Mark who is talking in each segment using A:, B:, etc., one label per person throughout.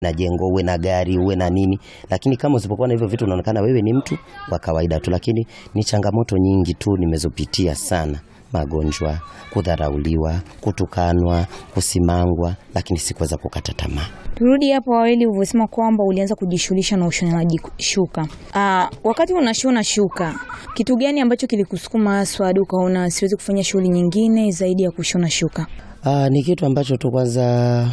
A: na jengo uwe na gari uwe na nini, lakini kama usipokuwa na hivyo vitu unaonekana wewe ni mtu wa kawaida tu. Lakini ni changamoto nyingi tu nimezopitia sana, magonjwa, kudharauliwa, kutukanwa, kusimangwa, lakini sikuweza kukata tamaa.
B: Turudi hapo awali ulivyosema kwamba ulianza kujishughulisha na ushonaji shuka. Aa, wakati unashona shuka, kitu gani ambacho kilikusukuma haswa hadi ukaona siwezi kufanya shughuli nyingine zaidi ya kushona shuka?
A: Aa, ni kitu ambacho tu kwanza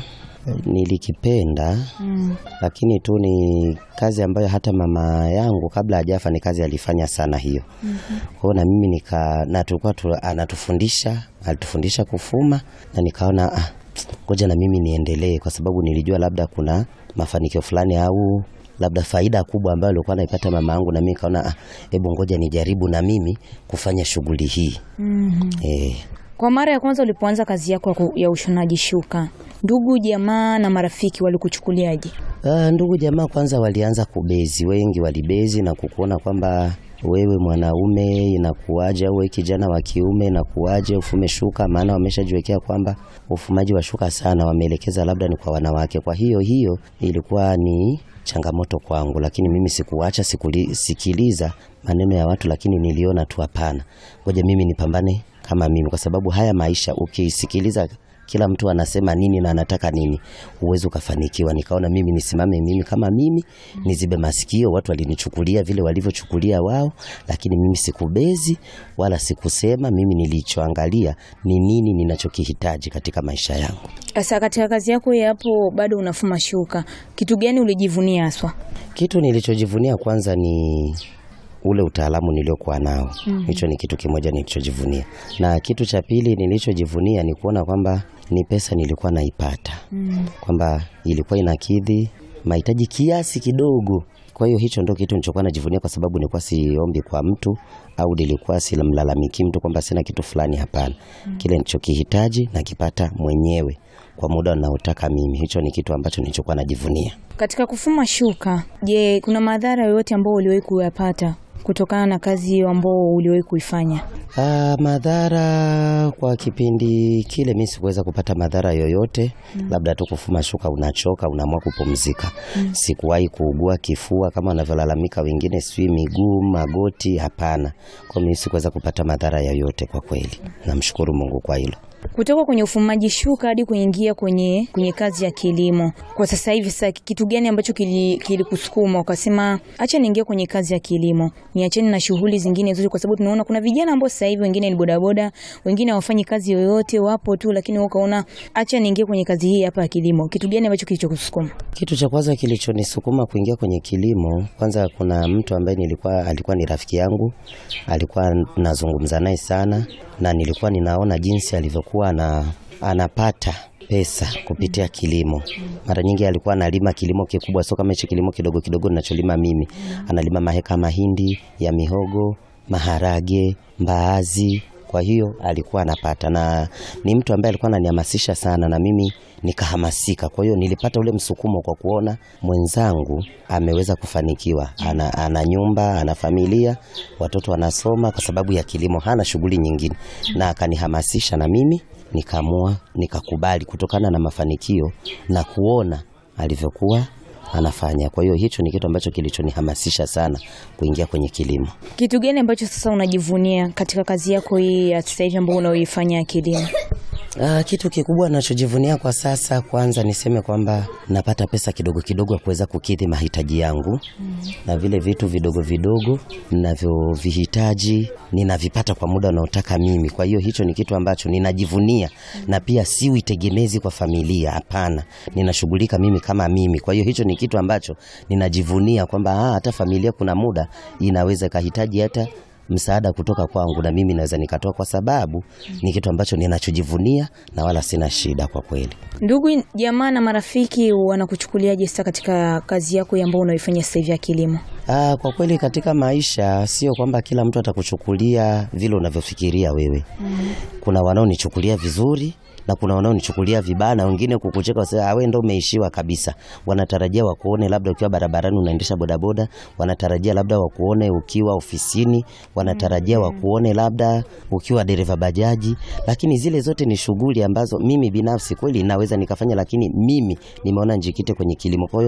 A: nilikipenda
B: Mm.
A: lakini tu ni kazi ambayo hata mama yangu kabla hajafa ni kazi alifanya sana hiyo. Kwa hiyo na mimi nika na tulikuwa tu, anatufundisha alitufundisha kufuma na nikaona ah, ngoja na mimi niendelee, kwa sababu nilijua labda kuna mafanikio fulani au labda faida kubwa ambayo alikuwa anaipata mama yangu, na mimi nikaona ah, hebu ngoja nijaribu na mimi kufanya shughuli hii
B: Mhm.
A: eh.
B: Kwa mara ya kwanza ulipoanza kazi yako ya ku- ya ushonaji shuka, ndugu jamaa na marafiki walikuchukuliaje?
A: Ah, ndugu jamaa kwanza walianza kubezi, wengi walibezi na kukuona kwamba wewe mwanaume inakuwaje, au wewe kijana wa kiume inakuwaje ufume shuka, maana wameshajiwekea kwamba ufumaji wa shuka sana wameelekeza labda ni kwa wanawake. Kwa hiyo hiyo ilikuwa ni changamoto kwangu, lakini mimi sikuacha sikuli, sikiliza maneno ya watu, lakini niliona tu hapana, ngoja mimi nipambane kama mimi, kwa sababu haya maisha ukisikiliza kila mtu anasema nini na anataka nini, huwezi ukafanikiwa. Nikaona mimi nisimame mimi kama mimi, nizibe masikio. Watu walinichukulia vile walivyochukulia wao, lakini mimi sikubezi wala sikusema. Mimi nilichoangalia ni nini ninachokihitaji katika maisha yangu.
B: Sasa katika kazi yako ya hapo bado unafuma shuka, kitu gani ulijivunia haswa?
A: Kitu nilichojivunia kwanza ni ule utaalamu niliokuwa nao. Hicho ni kitu kimoja nilichojivunia, na kitu cha pili nilichojivunia ni kuona kwamba ni pesa nilikuwa naipata kwamba ilikuwa inakidhi mahitaji kiasi kidogo. Kwa hiyo hicho ndo kitu nilichokuwa najivunia, kwa sababu nilikuwa siombi kwa mtu au nilikuwa simlalamiki mtu kwamba sina kitu fulani. Hapana, kile nilichokihitaji nakipata mwenyewe kwa muda unaotaka mimi. Hicho ni kitu ambacho nilichokuwa najivunia.
B: Katika kufuma shuka, je, kuna madhara yoyote ambayo uliwahi kuyapata kutokana na kazi hiyo ambao uliwahi kuifanya?
A: Ah, madhara kwa kipindi kile mi sikuweza kupata madhara yoyote, labda tu kufuma shuka unachoka, unaamua kupumzika. Sikuwahi kuugua kifua kama wanavyolalamika wengine, sijui miguu, magoti. Hapana, kwa mimi sikuweza kupata madhara yoyote kwa kweli. Namshukuru Mungu kwa hilo.
B: Kutoka kwenye ufumaji shuka hadi kuingia kwenye kwenye kazi ya kilimo, kwa sasa hivi, sasa kitu gani ambacho kili- kilikusukuma ukasema acha niingie kwenye kazi ya kilimo, niacheni na shughuli zingine zote? Kwa sababu tunaona kuna vijana ambao sasa hivi wengine ni bodaboda, wengine hawafanyi kazi yoyote, wapo tu, lakini wewe ukaona acha niingie kwenye kazi hii hapa ya kilimo. Kitu gani ambacho kilichokusukuma?
A: Kitu cha kwanza kilichonisukuma kuingia kwenye kilimo, kwanza kuna mtu ambaye nilikuwa alikuwa ni rafiki yangu, alikuwa nazungumza naye sana, na nilikuwa ninaona jinsi alivyokuwa ana, anapata pesa kupitia kilimo. Mara nyingi alikuwa analima kilimo kikubwa, sio kama hichi kilimo kidogo kidogo ninacholima mimi. Analima maheka mahindi ya mihogo, maharage, mbaazi kwa hiyo alikuwa anapata, na ni mtu ambaye alikuwa ananihamasisha sana, na mimi nikahamasika. Kwa hiyo nilipata ule msukumo kwa kuona mwenzangu ameweza kufanikiwa, ana, ana nyumba, ana familia, watoto wanasoma kwa sababu ya kilimo, hana shughuli nyingine, na akanihamasisha, na mimi nikaamua, nikakubali kutokana na mafanikio na kuona alivyokuwa anafanya. Kwa hiyo hicho ni kitu ambacho kilichonihamasisha sana kuingia kwenye kilimo.
B: Kitu gani ambacho sasa unajivunia katika kazi yako hii ya sasa hivi ambayo unaoifanya ya kilimo?
A: Ah, kitu kikubwa nachojivunia kwa sasa, kwanza niseme kwamba napata pesa kidogo kidogo ya kuweza kukidhi mahitaji yangu na vile vitu vidogo vidogo ninavyovihitaji ninavipata kwa muda unaotaka mimi. Kwa hiyo hicho ni kitu ambacho ninajivunia, na pia siwi tegemezi kwa familia. Hapana, ninashughulika mimi kama mimi. Kwa hiyo hicho ni kitu ambacho ninajivunia kwamba ah, hata familia kuna muda inaweza ikahitaji hata msaada kutoka kwangu na mimi naweza nikatoa, kwa sababu ni kitu ambacho ninachojivunia na wala sina shida kwa kweli.
B: Ndugu jamaa na marafiki wanakuchukuliaje sasa katika kazi yako hii ambayo unaoifanya sasa hivi ya kilimo?
A: Aa, kwa kweli katika maisha sio kwamba kila mtu atakuchukulia vile unavyofikiria wewe. Kuna wanaonichukulia vizuri na kuna wanaonichukulia vibaya na wengine kukucheka wasema wewe ndio umeishiwa kabisa. Wanatarajia wakuone labda ukiwa barabarani unaendesha bodaboda, wanatarajia labda wakuone ukiwa ofisini, wanatarajia wakuone labda ukiwa dereva bajaji, lakini zile zote ni shughuli ambazo mimi binafsi kweli naweza nikafanya, lakini mimi nimeona njikite kwenye kilimo. Kwa hiyo